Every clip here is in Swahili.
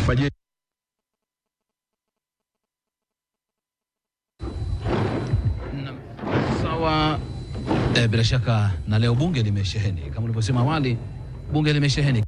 bajeti Na- Sawa. E, bila shaka na leo bunge limesheheni kama ulivyosema awali, bunge limesheheni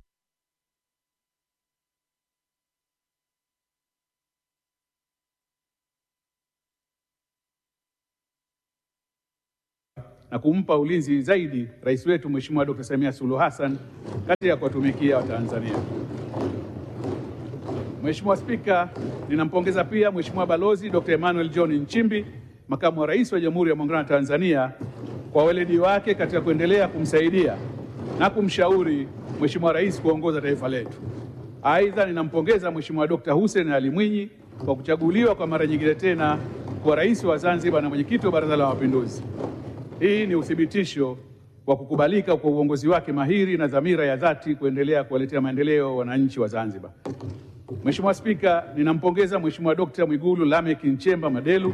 na kumpa ulinzi zaidi rais wetu Mheshimiwa Dr. Samia Suluhu Hassan katika kuwatumikia Watanzania. Mheshimiwa Spika, ninampongeza pia Mheshimiwa Balozi Dr. Emmanuel John Nchimbi, makamu wa rais wa Jamhuri ya Muungano wa Tanzania kwa weledi wake katika kuendelea kumsaidia na kumshauri Mheshimiwa Rais kuongoza taifa letu. Aidha, ninampongeza Mheshimiwa Dr. Hussein Ali Mwinyi kwa kuchaguliwa kwa mara nyingine tena kuwa rais wa Zanzibar na mwenyekiti wa Baraza la Mapinduzi. Hii ni uthibitisho wa kukubalika kwa uongozi wake mahiri na dhamira ya dhati kuendelea kuwaletea maendeleo wananchi wa Zanzibar. Mheshimiwa Spika, ninampongeza Mheshimiwa Dkt. Mwigulu Lameck Nchemba Madelu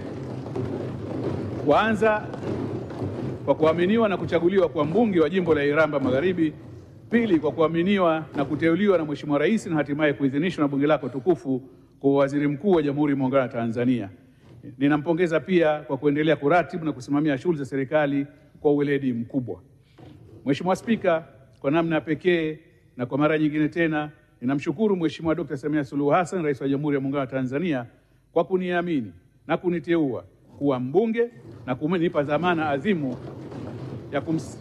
kwanza kwa kuaminiwa na kuchaguliwa kwa mbunge wa jimbo la Iramba Magharibi, pili kwa kuaminiwa na kuteuliwa na Mheshimiwa Rais na hatimaye kuidhinishwa na bunge lako tukufu kwa waziri mkuu wa Jamhuri ya Muungano wa Tanzania. Ninampongeza pia kwa kuendelea kuratibu na kusimamia shughuli za serikali kwa uweledi mkubwa. Mheshimiwa Spika, kwa namna ya pekee na kwa mara nyingine tena ninamshukuru Mheshimiwa Dkt. Samia Suluhu Hassan, Rais wa Jamhuri ya Muungano wa Tanzania kwa kuniamini na kuniteua kuwa mbunge na kunipa dhamana adhimu ya kums...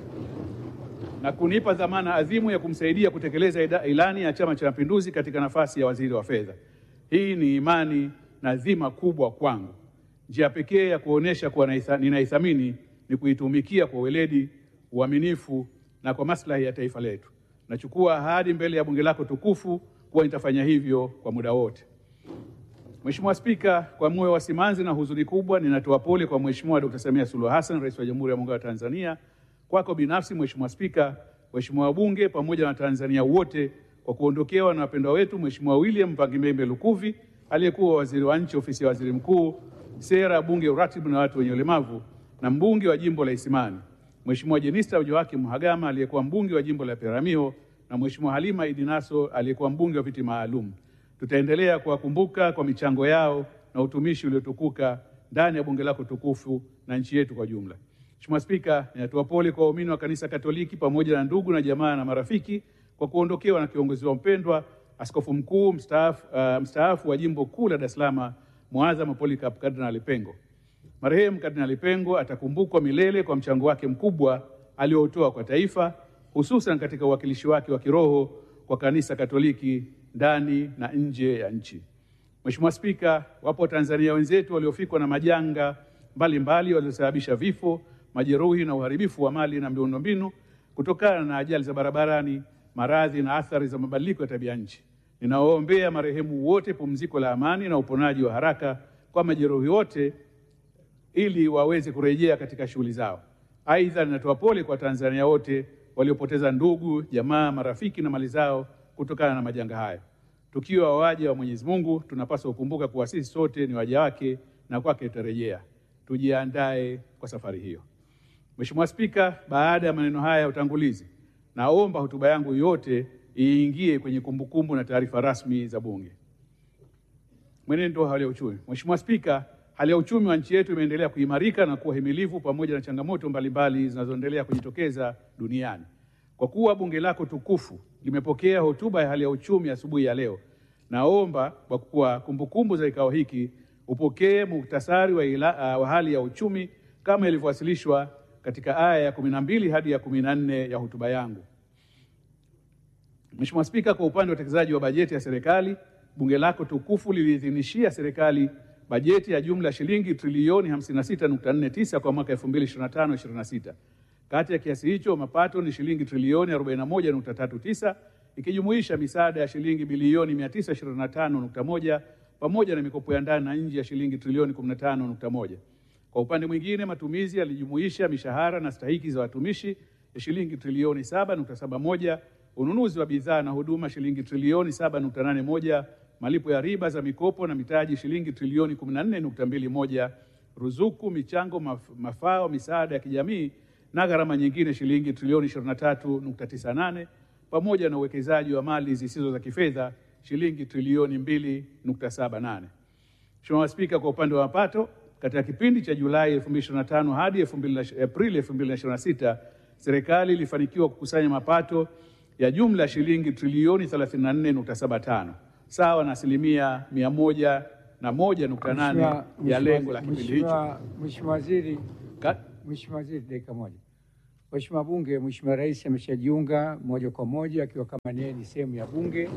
na kunipa dhamana adhimu ya kumsaidia kutekeleza ida- ilani ya Chama cha Mapinduzi katika nafasi ya waziri wa fedha. Hii ni imani na dhima kubwa kwangu. Njia pekee ya kuonyesha kuwa naitha- ninaithamini ni kuitumikia kwa weledi, uaminifu na kwa maslahi ya taifa letu. Nachukua ahadi mbele ya bunge lako tukufu kuwa nitafanya hivyo kwa muda wote. Mheshimiwa Spika, kwa moyo wa simanzi na huzuni kubwa ninatoa pole kwa Mheshimiwa Dkt. Samia Suluhu Hassan, Rais wa Jamhuri ya Muungano wa Tanzania, kwako binafsi Mheshimiwa Spika, waheshimiwa wabunge pamoja na Watanzania wote kwa kuondokewa na wapendwa wetu Mheshimiwa William Mpangimembe Lukuvi aliyekuwa waziri wa nchi ofisi ya waziri mkuu, sera, bunge, uratibu na watu wenye ulemavu na mbunge wa jimbo la Isimani, Mheshimiwa Jenista Joakim Mhagama aliyekuwa mbunge wa jimbo la Peramiho na Mheshimiwa Halima Idi Nasso aliyekuwa mbunge wa viti maalum. Tutaendelea kuwakumbuka kwa michango yao na utumishi uliotukuka ndani ya bunge lako tukufu na nchi yetu kwa jumla. Mheshimiwa Spika, ninatoa pole kwa waumini wa kanisa Katoliki pamoja na ndugu na jamaa na marafiki kwa kuondokewa na kiongozi wao mpendwa Askofu Mkuu mstaafu, uh, mstaafu wa jimbo kuu la Dar es Salaam Mwadhama Polycarp Kardinali Pengo. Marehemu Kardinali Pengo atakumbukwa milele kwa mchango wake mkubwa aliotoa kwa taifa, hususan katika uwakilishi wake wa kiroho kwa kanisa Katoliki ndani na nje ya nchi. Mheshimiwa Spika, wapo Watanzania wenzetu waliofikwa na majanga mbalimbali waliosababisha vifo, majeruhi na uharibifu wa mali na miundombinu kutokana na ajali za barabarani, maradhi na athari za mabadiliko ya tabia nchi. Ninawaombea marehemu wote pumziko la amani na uponaji wa haraka kwa majeruhi wote ili waweze kurejea katika shughuli zao. Aidha, ninatoa pole kwa Tanzania wote waliopoteza ndugu, jamaa, marafiki na mali zao kutokana na majanga haya. Tukiwa waja wa Mwenyezi Mungu, tunapaswa kukumbuka kuwa sisi sote ni waja wake na kwake tutarejea. Tujiandae kwa safari hiyo. Mheshimiwa Spika, baada ya maneno haya ya utangulizi, naomba hotuba yangu yote iingie kwenye kumbukumbu na taarifa rasmi za Bunge. Mwenendo wa hali ya uchumi. Mheshimiwa Spika, hali ya uchumi wa nchi yetu imeendelea kuimarika na kuwa himilivu pamoja na changamoto mbalimbali zinazoendelea kujitokeza duniani. Kwa kuwa bunge lako tukufu limepokea hotuba ya hali ya uchumi asubuhi ya leo, naomba kwa kuwa kumbukumbu za kikao hiki upokee muhtasari wa, ila, uh, wa hali ya uchumi kama ilivyowasilishwa katika aya ya kumi na mbili hadi ya kumi na nne ya hotuba yangu. Mheshimiwa Spika, kwa upande wa utekelezaji wa bajeti ya serikali, bunge lako tukufu liliidhinishia serikali bajeti ya jumla ya shilingi trilioni 56.49 kwa mwaka 2025/26. Kati ya kiasi hicho mapato ni shilingi trilioni 41.39 ikijumuisha misaada ya shilingi bilioni 925.1 pamoja na mikopo ya ndani na nje ya shilingi trilioni 15.1. Kwa upande mwingine, matumizi yalijumuisha mishahara na stahiki za watumishi ya shilingi trilioni 7.71, ununuzi wa bidhaa na huduma shilingi trilioni 7.81, malipo ya riba za mikopo na mitaji shilingi trilioni 14.21, ruzuku, michango, maf mafao, misaada ya kijamii na gharama nyingine shilingi trilioni 23.98, pamoja na uwekezaji wa mali zisizo za kifedha shilingi trilioni 2.78. Mheshimiwa Spika, kwa upande wa mapato katika kipindi cha Julai 2025 hadi 2000 Aprili 2026 serikali ilifanikiwa kukusanya mapato ya jumla ya shilingi trilioni 34.75 sawa na asilimia 101.8 ya lengo la kipindi hicho. Mheshimiwa Mheshimiwa Waziri, Ka- Mheshimiwa Waziri, dakika moja. Mheshimiwa Bunge, Mheshimiwa Rais ameshajiunga moja kwa moja akiwa kama niye ni sehemu ya Bunge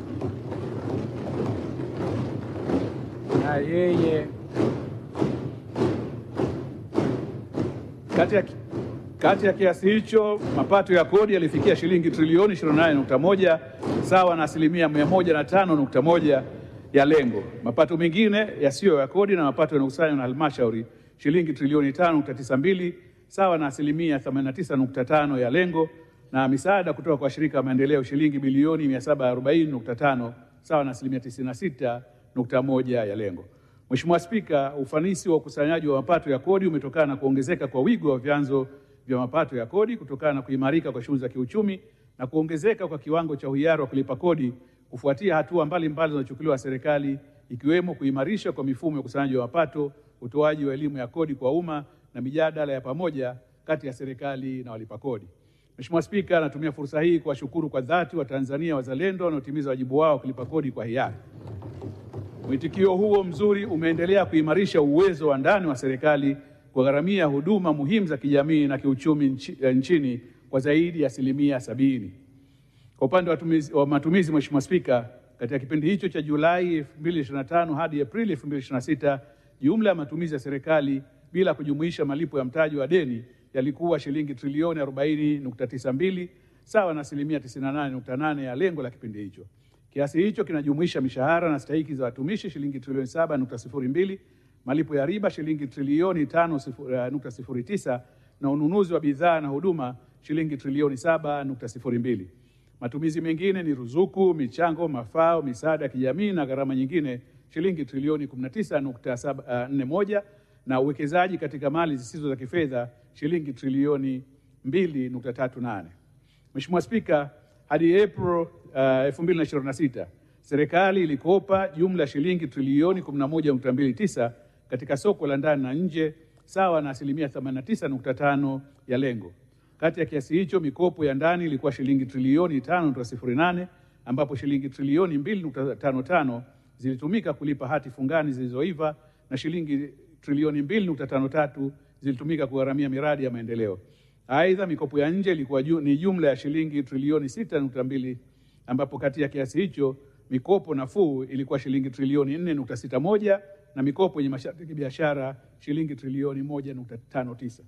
na yeye Kati ya, kati ya kiasi hicho mapato ya kodi yalifikia shilingi trilioni 28.1 sawa na asilimia 105.1 ya lengo. Mapato mengine yasiyo ya kodi na mapato yanayokusanywa na halmashauri shilingi trilioni 5.92 sawa na asilimia 89.5 ya lengo, na misaada kutoka kwa shirika la maendeleo shilingi bilioni 740.5 sawa na asilimia 96.1 ya lengo. Mheshimiwa Spika, ufanisi wa ukusanyaji wa mapato ya kodi umetokana na kuongezeka kwa wigo wa vyanzo vya mapato ya kodi kutokana na kuimarika kwa shughuli za kiuchumi na kuongezeka kwa kiwango cha uhiari wa kulipa kodi kufuatia hatua mbalimbali zinazochukuliwa na serikali ikiwemo kuimarisha kwa mifumo ya ukusanyaji wa mapato, utoaji wa elimu ya kodi kwa umma na mijadala ya pamoja kati ya serikali na walipa kodi. Mheshimiwa Spika, natumia fursa hii kuwashukuru kwa dhati Watanzania wazalendo wanaotimiza wajibu wao wa kulipa kodi kwa hiari. Mwitikio huo mzuri umeendelea kuimarisha uwezo wa ndani wa serikali kugharamia huduma muhimu za kijamii na kiuchumi nchi, eh, nchini kwa zaidi ya asilimia sabini. Kwa upande wa tumizi- wa matumizi, Mheshimiwa Spika, katika kipindi hicho cha Julai 2025 hadi Aprili 2026, jumla ya matumizi ya serikali bila kujumuisha malipo ya mtaji wa deni yalikuwa shilingi trilioni 40.92 sawa na asilimia 98.8 ya lengo la kipindi hicho. Kiasi hicho kinajumuisha mishahara na stahiki za watumishi shilingi trilioni 7.02, malipo ya riba shilingi trilioni 5.09 na ununuzi wa bidhaa na huduma shilingi trilioni 7.02. Matumizi mengine ni ruzuku, michango, mafao, misaada ya kijamii na gharama nyingine shilingi trilioni 19.41 na uwekezaji katika mali zisizo za kifedha shilingi trilioni 2.38. Mheshimiwa Spika, hadi April uh, 2026 serikali ilikopa jumla ya shilingi trilioni 11.29 katika soko la ndani na nje sawa na asilimia 89.5 ya lengo. Kati ya kiasi hicho mikopo ya ndani ilikuwa shilingi trilioni 5.08 ambapo shilingi trilioni 2.55 zilitumika kulipa hati fungani zilizoiva na shilingi trilioni 2.53 zilitumika kugharamia miradi ya maendeleo. Aidha, mikopo ya nje ilikuwa ju, ni jumla ya shilingi trilioni 6.2 ambapo kati ya kiasi hicho mikopo nafuu ilikuwa shilingi trilioni 4.61 na mikopo yenye masharti ya kibiashara shilingi trilioni 1.59.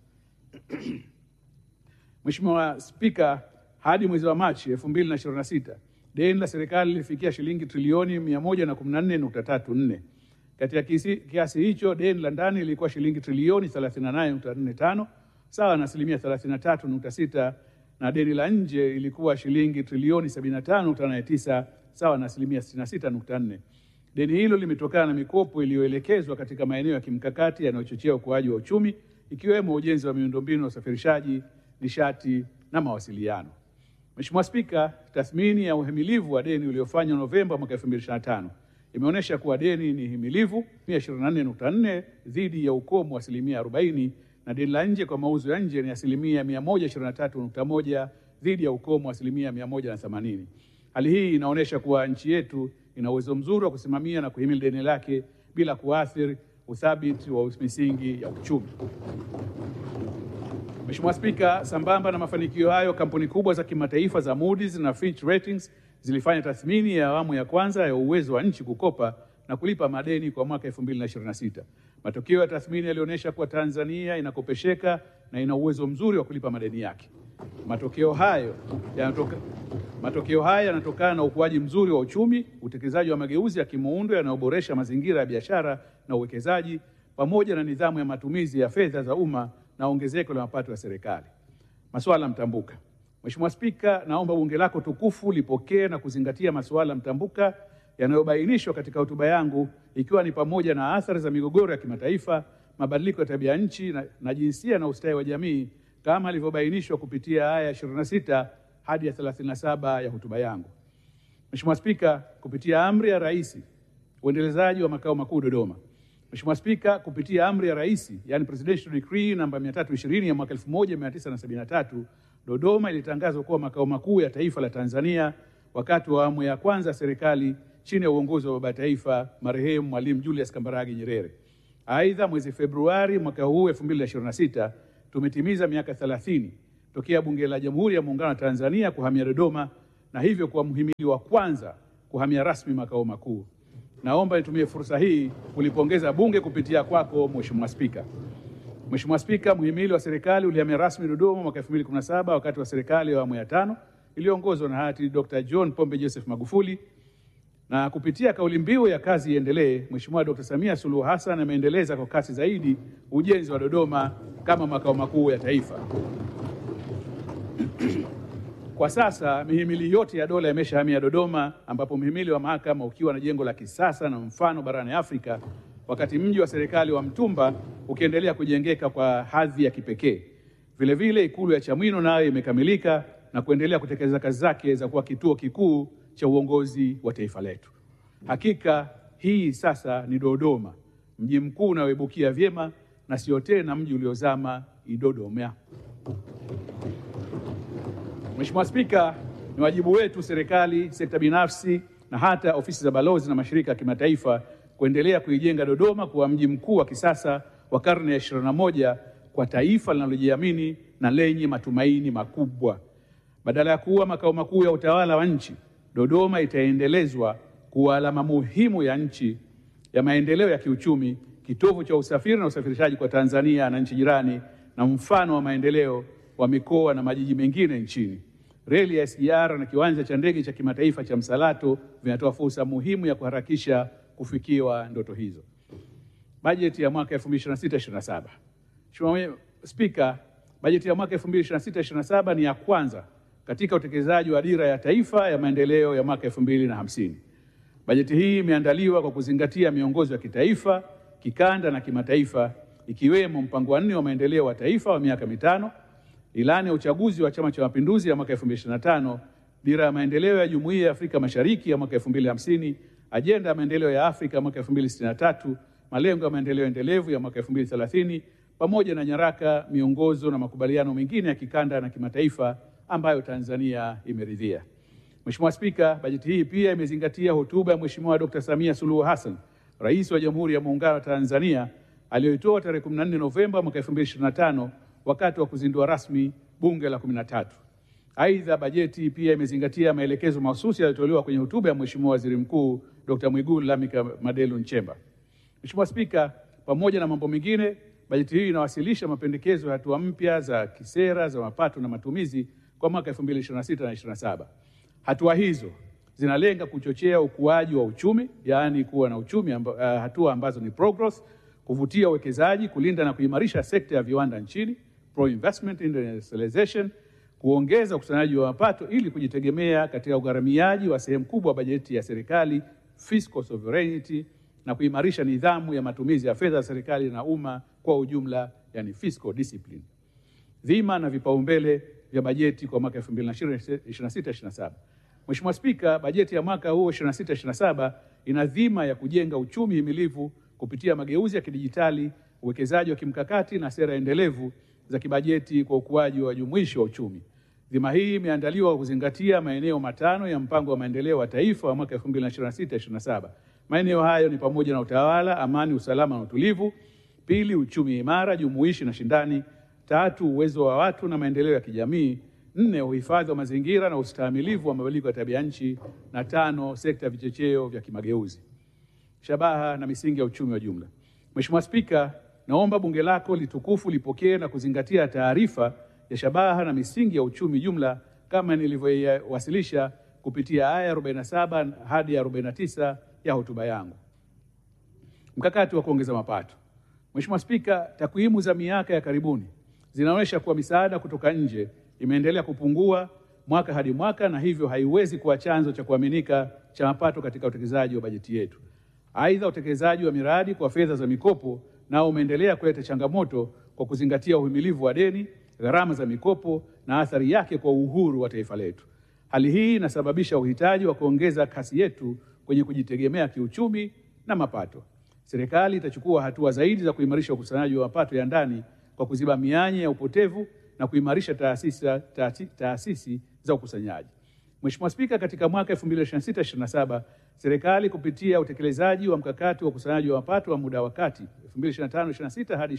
Mheshimiwa Spika, hadi mwezi wa Machi 2026 deni la serikali lilifikia shilingi trilioni 114.34. Katika kisi- kiasi hicho deni la ndani lilikuwa shilingi trilioni 38.45 sawa na asilimia 33.6 na deni la nje ilikuwa shilingi trilioni 75.89 sawa na asilimia 66.4. Deni hilo limetokana na mikopo iliyoelekezwa katika maeneo ya kimkakati yanayochochea ukuaji wa uchumi ikiwemo ujenzi wa miundombinu ya usafirishaji, nishati na mawasiliano. Mheshimiwa Spika, tathmini ya uhimilivu wa deni uliofanywa Novemba mwaka 2025 imeonyesha kuwa deni ni himilivu 124.4 dhidi ya ukomo wa asilimia 40 na deni la nje kwa mauzo ya nje ni asilimia 123.1 dhidi ya ukomo wa asilimia 180. Hali hii inaonyesha kuwa nchi yetu ina uwezo mzuri wa kusimamia na kuhimili deni lake bila kuathiri uthabiti wa misingi ya uchumi. Mheshimiwa Spika, sambamba na mafanikio hayo, kampuni kubwa za kimataifa za Moody's na Fitch Ratings zilifanya tathmini ya awamu ya kwanza ya uwezo wa nchi kukopa na kulipa madeni kwa mwaka 2026. Matokeo ya tathmini yalionyesha kuwa Tanzania inakopesheka na ina uwezo mzuri wa kulipa madeni yake. Matokeo hayo yanatoka Matokeo haya yanatokana na ukuaji mzuri wa uchumi, utekelezaji wa mageuzi ya kimuundo yanayoboresha mazingira ya biashara na uwekezaji, pamoja na nidhamu ya matumizi ya fedha za umma na ongezeko la mapato ya serikali. Masuala mtambuka. Mheshimiwa Spika, naomba bunge lako tukufu lipokee na kuzingatia masuala mtambuka yanayobainishwa katika hotuba yangu ikiwa ni pamoja na athari za migogoro ya kimataifa, mabadiliko ya tabia nchi na, na jinsia na ustawi wa jamii kama ilivyobainishwa kupitia aya ya 26 hadi ya 37 ya hotuba yangu. Mheshimiwa Spika, kupitia amri ya Rais uendelezaji wa makao makuu Dodoma. Mheshimiwa Spika, kupitia amri ya Rais, yani Presidential Decree namba 320 ya mwaka 1973, Dodoma ilitangazwa kuwa makao makuu ya taifa la Tanzania wakati wa awamu ya kwanza ya serikali chini ya uongozi wa baba taifa marehemu Mwalimu Julius Kambarage Nyerere. Aidha, mwezi Februari mwaka huu 2026 tumetimiza miaka 30 tokea Bunge la Jamhuri ya Muungano wa Tanzania kuhamia Dodoma na hivyo kuwa mhimili wa kwanza kuhamia rasmi makao makuu. Naomba nitumie fursa hii kulipongeza Bunge kupitia kwako Mheshimiwa Spika. Mheshimiwa Spika, mhimili wa serikali ulihamia rasmi Dodoma mwaka 2017 wakati wa serikali ya awamu ya tano iliyoongozwa na hayati Dr. John Pombe Joseph Magufuli na kupitia kauli mbiu ya kazi iendelee, Mheshimiwa Dr. Samia Suluhu Hassan ameendeleza kwa kasi zaidi ujenzi wa Dodoma kama makao makuu ya taifa. Kwa sasa mihimili yote ya dola imeshahamia Dodoma, ambapo mhimili wa mahakama ukiwa na jengo la kisasa na mfano barani Afrika, wakati mji wa serikali wa Mtumba ukiendelea kujengeka kwa hadhi ya kipekee. Vilevile ikulu ya Chamwino nayo imekamilika na kuendelea kutekeleza kazi zake za kuwa kituo kikuu cha uongozi wa taifa letu. Hakika hii sasa ni Dodoma, mji mkuu unaoibukia vyema na sio tena mji uliozama Idodoma. Mheshimiwa Spika, ni wajibu wetu serikali, sekta binafsi na hata ofisi za balozi na mashirika ya kimataifa kuendelea kuijenga Dodoma kuwa mji mkuu wa kisasa wa karne ya 21 kwa taifa linalojiamini na lenye matumaini makubwa. Badala ya kuwa makao makuu ya utawala wa nchi, Dodoma itaendelezwa kuwa alama muhimu ya nchi ya maendeleo ya kiuchumi, kitovu cha usafiri na usafirishaji kwa Tanzania na nchi jirani, na mfano wa maendeleo wa mikoa na majiji mengine nchini. Reli ya SGR na kiwanja cha ndege cha kimataifa cha Msalato vinatoa fursa muhimu ya kuharakisha kufikiwa ndoto hizo. Bajeti ya mwaka 2026/27. Mheshimiwa Spika, bajeti ya mwaka 2026/27 ni ya kwanza katika utekelezaji wa dira ya taifa ya maendeleo ya mwaka 2050. Bajeti hii imeandaliwa kwa kuzingatia miongozo ya kitaifa, kikanda na kimataifa ikiwemo mpango wa nne wa maendeleo wa taifa wa miaka mitano, ilani ya uchaguzi wa Chama cha Mapinduzi ya mwaka 2025, dira ya maendeleo ya Jumuiya ya Afrika Mashariki ya mwaka 2050, ajenda ya maendeleo ya Afrika ya mwaka 2063, malengo ya maendeleo endelevu ya mwaka 2030 pamoja na nyaraka, miongozo na makubaliano mengine ya kikanda na kimataifa ambayo Tanzania imeridhia. Mheshimiwa Spika, bajeti hii pia imezingatia hotuba ya Mheshimiwa Dr. Samia Suluhu Hassan, Rais wa Jamhuri ya Muungano wa Tanzania aliyoitoa tarehe 14 Novemba mwaka 2025 wakati wa kuzindua rasmi Bunge la 13. Aidha, bajeti pia imezingatia maelekezo mahususi yaliyotolewa kwenye hotuba ya Mheshimiwa Waziri Mkuu Dr. Mwigulu Lameck Madelu Nchemba. Mheshimiwa Spika, pamoja na mambo mengine, bajeti hii inawasilisha mapendekezo ya hatua mpya za kisera za mapato na matumizi kwa mwaka 2026 na 27. Hatua hizo zinalenga kuchochea ukuaji wa uchumi, yaani kuwa na uchumi amba, uh, hatua ambazo ni progress, kuvutia uwekezaji, kulinda na kuimarisha sekta ya viwanda nchini, pro investment industrialization, kuongeza ukusanyaji wa mapato ili kujitegemea katika ugharamiaji wa sehemu kubwa wa bajeti ya serikali, fiscal sovereignty, na kuimarisha nidhamu ya matumizi ya fedha za serikali na umma kwa ujumla, yani fiscal discipline. Dhima na vipaumbele vya bajeti kwa mwaka 2026/27. Mheshimiwa Spika, bajeti ya mwaka huu 26/27 ina dhima ya kujenga uchumi himilivu kupitia mageuzi ya kidijitali, uwekezaji wa kimkakati na sera endelevu za kibajeti kwa ukuaji wa jumuishi wa uchumi. Dhima hii imeandaliwa kwa kuzingatia maeneo matano ya mpango wa maendeleo wa taifa wa mwaka 2026/27. Maeneo hayo ni pamoja na utawala, amani, usalama na utulivu; pili, uchumi imara, jumuishi na shindani; tatu, uwezo wa watu na maendeleo ya kijamii; nne, uhifadhi wa mazingira na ustahimilivu wa mabadiliko ya tabia nchi; na tano, sekta ya vichocheo vya kimageuzi. Shabaha na misingi ya uchumi wa jumla. Mheshimiwa Spika, naomba bunge lako litukufu lipokee na kuzingatia taarifa ya shabaha na misingi ya uchumi jumla kama nilivyoiwasilisha kupitia aya 47 hadi 49 ya hotuba yangu. Mkakati wa kuongeza mapato. Mheshimiwa Spika, takwimu za miaka ya karibuni zinaonyesha kuwa misaada kutoka nje imeendelea kupungua mwaka hadi mwaka na hivyo haiwezi kuwa chanzo cha kuaminika cha mapato katika utekelezaji wa bajeti yetu. Aidha, utekelezaji wa miradi kwa fedha za mikopo nao umeendelea kuleta changamoto kwa kuzingatia uhimilivu wa deni, gharama za mikopo na athari yake kwa uhuru wa taifa letu. Hali hii inasababisha uhitaji wa kuongeza kasi yetu kwenye kujitegemea kiuchumi na mapato. Serikali itachukua hatua zaidi za kuimarisha ukusanyaji wa mapato ya ndani kwa kuziba mianya ya upotevu na kuimarisha taasisi, taasisi, taasisi za ukusanyaji. Mheshimiwa Spika, katika mwaka 2026/27 serikali kupitia utekelezaji wa mkakati wa ukusanyaji wa mapato wa muda wa kati 2025/26 hadi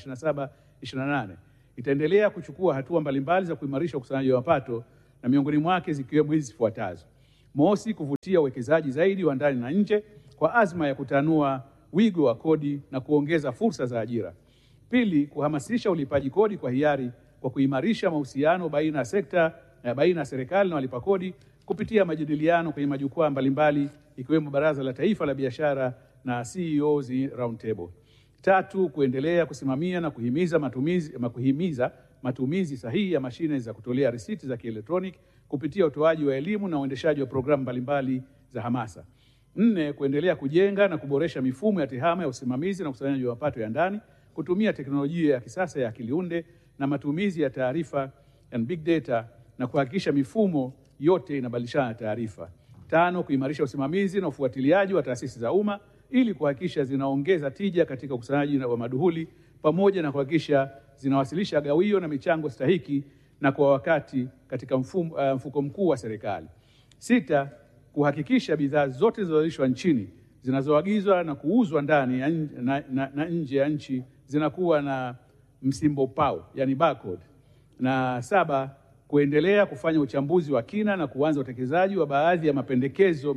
27/28 itaendelea kuchukua hatua mbalimbali za kuimarisha ukusanyaji wa mapato na miongoni mwake zikiwemo hizi zifuatazo: mosi, kuvutia uwekezaji zaidi wa ndani na nje kwa azma ya kutanua wigo wa kodi na kuongeza fursa za ajira. Pili, kuhamasisha ulipaji kodi kwa hiari kwa kuimarisha mahusiano baina ya sekta na baina ya serikali na walipa kodi kupitia majadiliano kwenye majukwaa mbalimbali ikiwemo Baraza la Taifa la Biashara na CEOs Roundtable. Tatu, kuendelea kusimamia na kuhimiza matumizi, kuhimiza matumizi sahihi ya mashine za kutolea risiti za kielektroniki kupitia utoaji wa elimu na uendeshaji wa programu mbalimbali za hamasa. Nne, kuendelea kujenga na kuboresha mifumo ya tehama ya usimamizi na ukusanyaji wa mapato ya ndani kutumia teknolojia ya kisasa ya akili unde na matumizi ya taarifa and big data na kuhakikisha mifumo yote inabadilishana taarifa. Tano, kuimarisha usimamizi na ufuatiliaji wa taasisi za umma ili kuhakikisha zinaongeza tija katika ukusanyaji wa maduhuli pamoja na kuhakikisha zinawasilisha gawio na michango stahiki na kwa wakati katika mfumo, uh, mfuko mkuu wa serikali. Sita, kuhakikisha bidhaa zote zinazozalishwa nchini zinazoagizwa na kuuzwa ndani na, na, na, na nje ya nchi zinakuwa na msimbo pau, yani barcode. Na saba, kuendelea kufanya uchambuzi wa kina na kuanza utekelezaji wa baadhi ya mapendekezo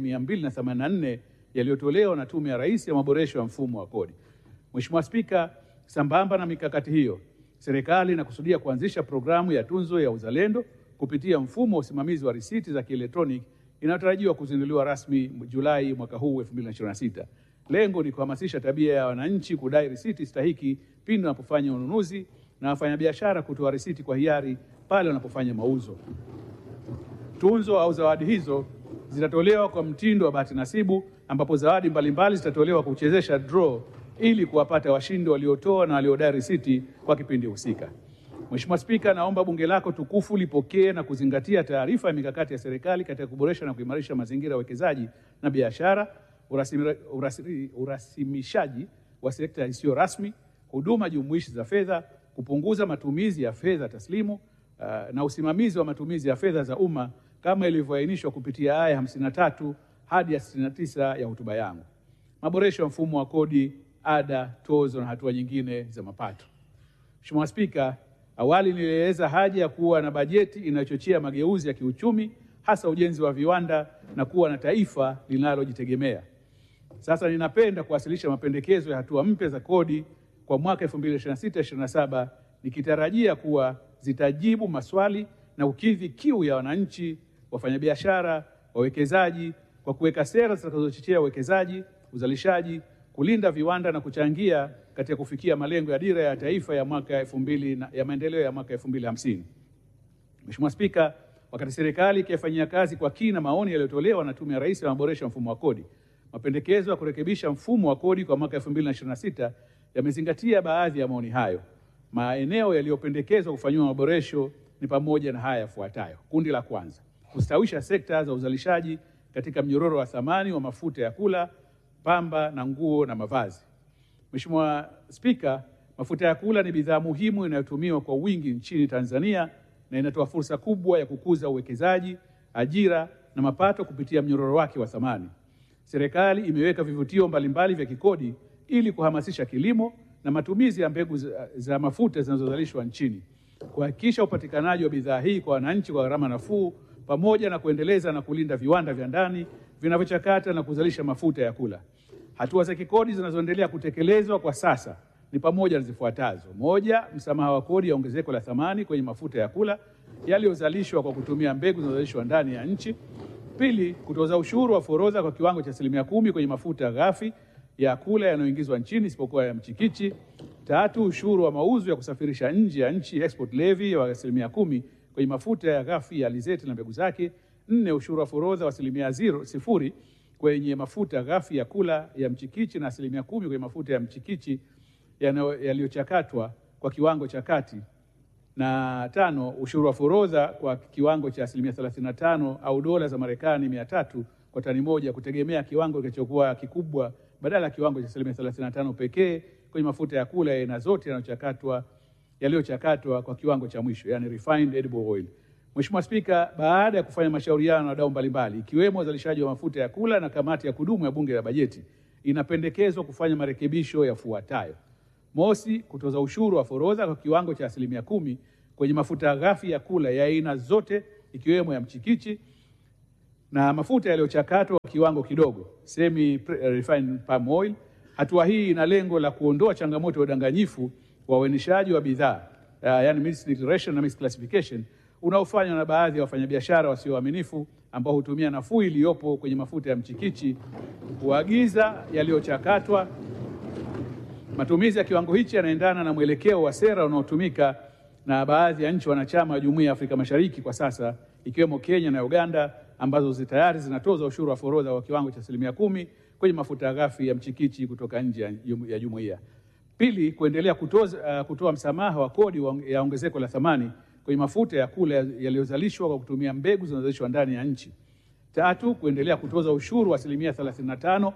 284 yaliyotolewa na Tume ya Rais ya maboresho ya mfumo wa kodi. Mheshimiwa Spika, sambamba na mikakati hiyo, serikali inakusudia kuanzisha programu ya tunzo ya uzalendo kupitia mfumo wa usimamizi wa risiti za kielektroniki inayotarajiwa kuzinduliwa rasmi Julai mwaka huu 2026. Lengo ni kuhamasisha tabia ya wananchi kudai risiti stahiki pindi wanapofanya ununuzi na wafanyabiashara kutoa risiti kwa hiari pale wanapofanya mauzo. Tunzo au zawadi hizo zitatolewa kwa mtindo wa bahati nasibu, ambapo zawadi mbalimbali zitatolewa kwa kuchezesha draw ili kuwapata washindi waliotoa na waliodai risiti kwa kipindi husika. Mheshimiwa Spika, naomba bunge lako tukufu lipokee na kuzingatia taarifa ya mikakati ya serikali katika kuboresha na kuimarisha mazingira ya uwekezaji na biashara, urasimi- urasi- urasimishaji wa sekta isiyo rasmi, huduma jumuishi za fedha, kupunguza matumizi ya fedha taslimu uh, na usimamizi wa matumizi ya fedha za umma kama ilivyoainishwa kupitia aya 53 hadi ya 69 ya hotuba yangu. Maboresho ya mfumo wa kodi, ada, tozo na hatua nyingine za mapato. Mheshimiwa Spika, awali nilieleza haja ya kuwa na bajeti inayochochea mageuzi ya kiuchumi hasa ujenzi wa viwanda na kuwa na taifa linalojitegemea. Sasa ninapenda kuwasilisha mapendekezo ya hatua mpya za kodi kwa mwaka 2026/27 nikitarajia kuwa zitajibu maswali na kukidhi kiu ya wananchi, wafanyabiashara, wawekezaji kwa kuweka sera zitakazochochea uwekezaji, uzalishaji, kulinda viwanda na kuchangia katika kufikia malengo ya dira ya taifa ya mwaka 2000 na- ya maendeleo ya mwaka 2050. Mheshimiwa Spika, wakati serikali ikiyafanyia kazi kwa kina maoni yaliyotolewa na Tume ya Rais ya maboresho ya mfumo wa kodi, mapendekezo ya kurekebisha mfumo wa kodi kwa mwaka 2026 yamezingatia baadhi ya maoni hayo. Maeneo yaliyopendekezwa kufanyiwa maboresho ni pamoja na haya yafuatayo. Kundi la kwanza, kustawisha sekta za uzalishaji katika mnyororo wa thamani wa mafuta ya kula, pamba na nguo na mavazi. Mheshimiwa Spika, mafuta ya kula ni bidhaa muhimu inayotumiwa kwa wingi nchini Tanzania na inatoa fursa kubwa ya kukuza uwekezaji, ajira na mapato kupitia mnyororo wake wa thamani. Serikali imeweka vivutio mbalimbali vya kikodi ili kuhamasisha kilimo na matumizi ya mbegu za, za mafuta zinazozalishwa nchini, kuhakikisha upatikanaji wa bidhaa hii kwa wananchi kwa gharama nafuu, pamoja na kuendeleza na kulinda viwanda vya ndani vinavyochakata na kuzalisha mafuta ya kula. Hatua za kikodi zinazoendelea kutekelezwa kwa sasa ni pamoja na zifuatazo: moja, msamaha wa kodi ya ongezeko la thamani kwenye mafuta ya kula yaliyozalishwa kwa kutumia mbegu zinazozalishwa ndani ya nchi. Pili, kutoza ushuru wa forodha kwa kiwango cha asilimia kumi kwenye mafuta ghafi ya kula yanayoingizwa nchini isipokuwa ya mchikichi. Tatu, ushuru wa mauzo ya kusafirisha nje ya nchi export levy wa asilimia kumi kwenye mafuta ya ghafi ya alizeti na mbegu zake. Nne, ushuru wa forodha wa asilimia zero sifuri kwenye mafuta ghafi ya kula ya mchikichi na asilimia kumi kwenye mafuta ya mchikichi yanayo- yaliyochakatwa kwa kiwango cha kati na tano, ushuru wa forodha kwa kiwango cha asilimia 35 au dola za Marekani mia tatu kwa tani moja kutegemea kiwango kilichokuwa kikubwa badala ya kiwango cha asilimia 35 pekee kwenye mafuta ya kula ya aina zote yanayochakatwa yaliyochakatwa kwa kiwango cha mwisho, yani refined edible oil. Mheshimiwa Spika, baada ya kufanya mashauriano na wadau mbalimbali ikiwemo wazalishaji wa mafuta ya kula na kamati ya kudumu ya Bunge la Bajeti, inapendekezwa kufanya marekebisho yafuatayo: Mosi, kutoza ushuru wa forodha kwa kiwango cha asilimia kumi kwenye mafuta ghafi ya kula ya aina zote ikiwemo ya mchikichi na mafuta yaliyochakatwa kwa kiwango kidogo semi refined palm oil. Hatua hii ina lengo la kuondoa changamoto ya udanganyifu wa uainishaji wa bidhaa uh, yani misdeclaration na misclassification unaofanywa na baadhi ya wafanyabiashara wasio waaminifu ambao hutumia nafuu iliyopo kwenye mafuta ya mchikichi kuagiza yaliyochakatwa. Matumizi ya kiwango hichi yanaendana na mwelekeo wa sera unaotumika na baadhi ya nchi wanachama wa Jumuiya ya Afrika Mashariki kwa sasa ikiwemo Kenya na Uganda ambazo tayari zinatoza ushuru wa forodha wa kiwango cha asilimia kumi kwenye mafuta ghafi ya mchikichi kutoka nje ya jum- ya jumuiya. Pili, kuendelea kutoza, uh, kutoa msamaha wa kodi wa- ya ongezeko la thamani kwenye mafuta ya kula yaliyozalishwa kwa kutumia mbegu zinazozalishwa ndani ya nchi. Tatu, kuendelea kutoza ushuru wa asilimia 35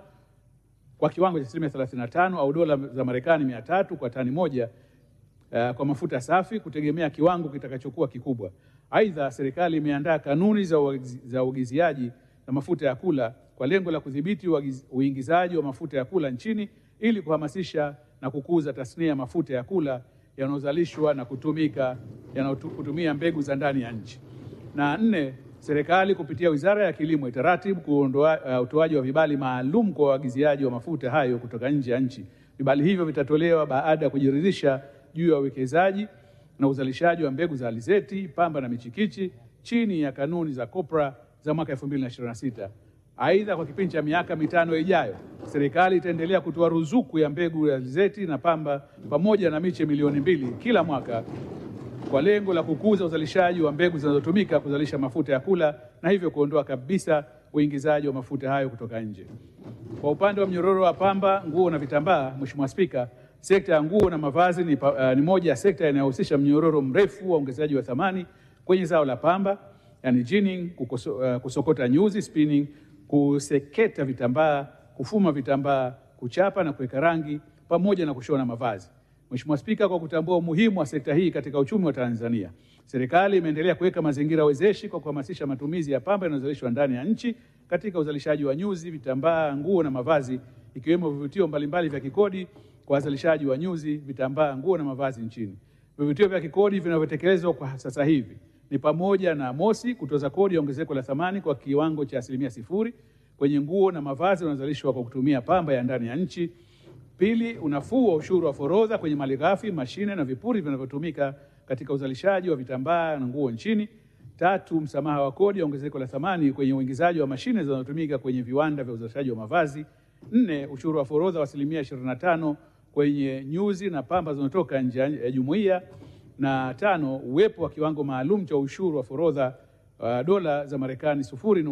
kwa kiwango cha asilimia 35 au dola za Marekani mia tatu kwa tani moja uh, kwa mafuta safi kutegemea kiwango kitakachokuwa kikubwa. Aidha, serikali imeandaa kanuni za uagizi- za uagiziaji na mafuta ya kula kwa lengo la kudhibiti uagiz- uingizaji wa mafuta ya kula nchini ili kuhamasisha na kukuza tasnia ya mafuta ya kula yanayozalishwa na kutumika yanayotumia mbegu za ndani ya nchi. Na nne, serikali kupitia Wizara ya Kilimo itaratibu kuondoa uh, utoaji wa vibali maalum kwa waagiziaji wa mafuta hayo kutoka nje ya nchi. Vibali hivyo vitatolewa baada ya kujiridhisha juu ya uwekezaji na uzalishaji wa mbegu za alizeti, pamba na michikichi chini ya kanuni za COPRA za mwaka 2026. Aidha, kwa kipindi cha miaka mitano ijayo, serikali itaendelea kutoa ruzuku ya mbegu ya alizeti na pamba pamoja na miche milioni mbili kila mwaka kwa lengo la kukuza uzalishaji wa mbegu zinazotumika kuzalisha mafuta ya kula na hivyo kuondoa kabisa uingizaji wa mafuta hayo kutoka nje. Kwa upande wa mnyororo wa pamba, nguo na vitambaa, Mheshimiwa Spika, sekta ya nguo na mavazi ni, pa, uh, ni moja ya sekta inayohusisha mnyororo mrefu wa ongezaji wa thamani kwenye zao la pamba, yani ginning, kukoso, uh, kusokota nyuzi spinning, kuseketa vitambaa, kufuma vitambaa, kuchapa na kuweka rangi pamoja na kushona mavazi. Mheshimiwa Spika, kwa kutambua umuhimu wa sekta hii katika uchumi wa Tanzania, serikali imeendelea kuweka mazingira wezeshi kwa kuhamasisha matumizi ya pamba inayozalishwa ndani ya nchi katika uzalishaji wa nyuzi, vitambaa, nguo na mavazi, ikiwemo vivutio mbalimbali vya kikodi kwa wazalishaji wa nyuzi, vitambaa, nguo na mavazi nchini. Vivutio vya kikodi vinavyotekelezwa kwa sasa hivi ni pamoja na mosi, kutoza kodi ya ongezeko la thamani kwa kiwango cha asilimia sifuri kwenye nguo na mavazi yanayozalishwa kwa kutumia pamba ya ndani ya nchi. Pili, unafuu wa ushuru wa forodha kwenye malighafi, mashine na vipuri vinavyotumika katika uzalishaji wa vitambaa na nguo nchini. Tatu, msamaha wa kodi ya ongezeko la thamani kwenye uingizaji wa mashine zinazotumika kwenye viwanda vya uzalishaji wa mavazi. Nne, ushuru wa forodha wa asilimia 25 kwenye nyuzi na pamba zinazotoka nje ya jumuiya. Na tano, uwepo wa kiwango maalum cha ushuru wa forodha uh, dola za Marekani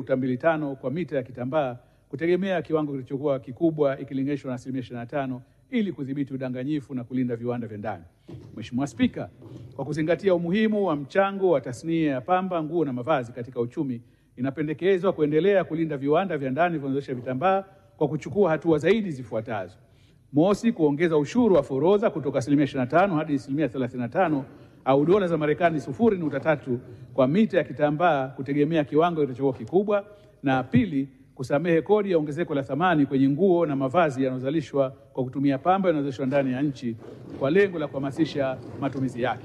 0.25 kwa mita ya kitambaa kutegemea kiwango kilichokuwa kikubwa ikilinganishwa na asilimia 25 ili kudhibiti udanganyifu na kulinda viwanda vya ndani. Mheshimiwa Spika, kwa kuzingatia umuhimu wa mchango wa tasnia ya pamba, nguo na mavazi katika uchumi, inapendekezwa kuendelea kulinda viwanda vya ndani vinavyozalisha vitambaa kwa kuchukua hatua zaidi zifuatazo. Mosi, kuongeza ushuru wa forodha kutoka asilimia 25 hadi asilimia 35 au dola za Marekani 0.3 kwa mita ya kitambaa kutegemea kiwango kilichokuwa kikubwa, na pili, kusamehe kodi ya ongezeko la thamani kwenye nguo na mavazi yanayozalishwa kwa kutumia pamba yanayozalishwa ndani ya nchi kwa lengo la kuhamasisha matumizi yake.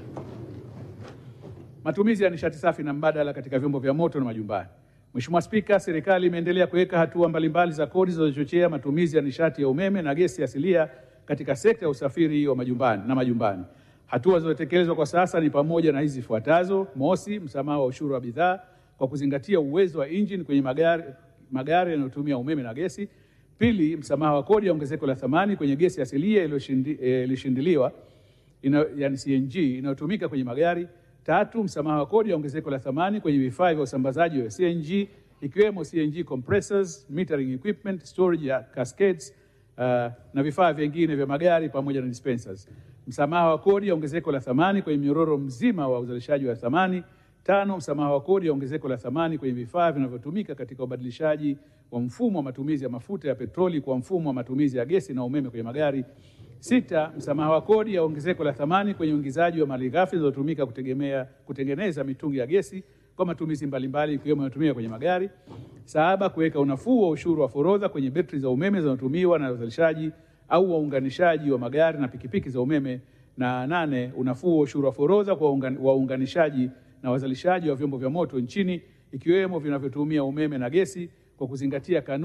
Matumizi ya nishati safi na mbadala katika vyombo vya moto na majumbani. Mheshimiwa Spika, serikali imeendelea kuweka hatua mbalimbali za kodi zinazochochea matumizi ya nishati ya umeme na gesi asilia katika sekta ya usafiri wa majumbani na majumbani. Hatua zinazotekelezwa kwa sasa ni pamoja na hizi zifuatazo: mosi, msamaha wa ushuru wa bidhaa kwa kuzingatia uwezo wa injini kwenye magari magari yanayotumia umeme na gesi. Pili, msamaha wa kodi ya ongezeko la thamani kwenye gesi asilia iliyoshindiliwa ina, yani CNG inayotumika kwenye magari. Tatu, msamaha wa kodi ya ongezeko la thamani kwenye vifaa vya usambazaji wa CNG ikiwemo CNG compressors, metering equipment, storage ya cascades uh, na vifaa vingine vya magari pamoja na dispensers. msamaha wa kodi ya ongezeko la thamani kwenye mnyororo mzima wa uzalishaji wa thamani. Tano, msamaha wa kodi ya ongezeko la thamani kwenye vifaa vinavyotumika katika ubadilishaji wa mfumo wa matumizi ya mafuta ya petroli kwa mfumo wa matumizi ya gesi na umeme kwenye magari. Sita, msamaha wa kodi ya ongezeko la thamani kwenye uingizaji wa malighafi zinazotumika kutegemea kutengeneza mitungi ya gesi kwa matumizi mbalimbali ikiwemo yanayotumika kwenye magari. Saba, kuweka unafuu wa ushuru wa forodha kwenye betri za umeme zinazotumiwa na wazalishaji au waunganishaji wa magari na pikipiki za umeme. Na nane, unafuu wa ushuru wa forodha kwa waungan- waunganishaji na wazalishaji wa vyombo vya moto nchini ikiwemo vinavyotumia umeme na gesi kwa kuzingatia kanuni